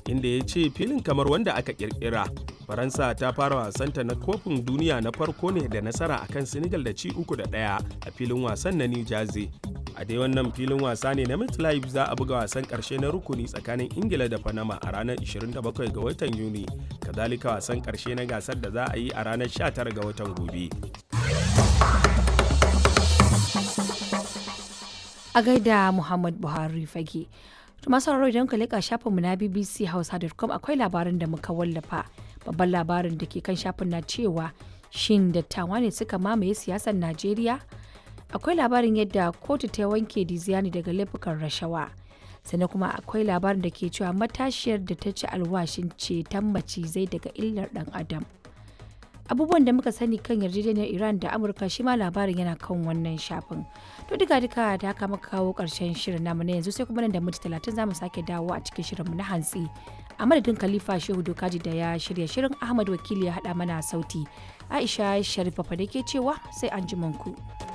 inda ya ce filin kamar wanda aka kirkira faransa ta fara wasanta na kofin duniya na farko ne da nasara akan senegal da ci uku da ɗaya a filin wasan na new jersey a dai wannan filin wasa ne na MetLife za a buga wasan karshe na rukuni tsakanin ingila da panama a ranar 27 ga watan yuni kazalika wasan karshe na gasar da za a yi a ranar 19 ga watan gobe a gaida muhammad buhari fage masu sauraro idan ka leƙa shafinmu na bbc hausa.com akwai labarin da muka wallafa babban labarin da ke kan shafin na cewa shin dattawa ne suka mamaye siyasar najeriya akwai labarin yadda kotu ta wanke diziani daga laifukan rashawa sannan kuma akwai labarin da ke cewa matashiyar da ta ci alwashin ceton macizai daga illar dan adam abubuwan da muka sani kan yarjejeniyar iran da amurka shi ma labarin yana kan wannan shafin to duka duka da haka muka kawo karshen shirin namu na yanzu sai kuma nan da minti talatin zamu sake dawo a cikin shirinmu na hantsi a madadin khalifa shehu dokaji da ya shirya shirin ahmad wakili ya haɗa mana sauti aisha sharifa fa da ke cewa sai an ku.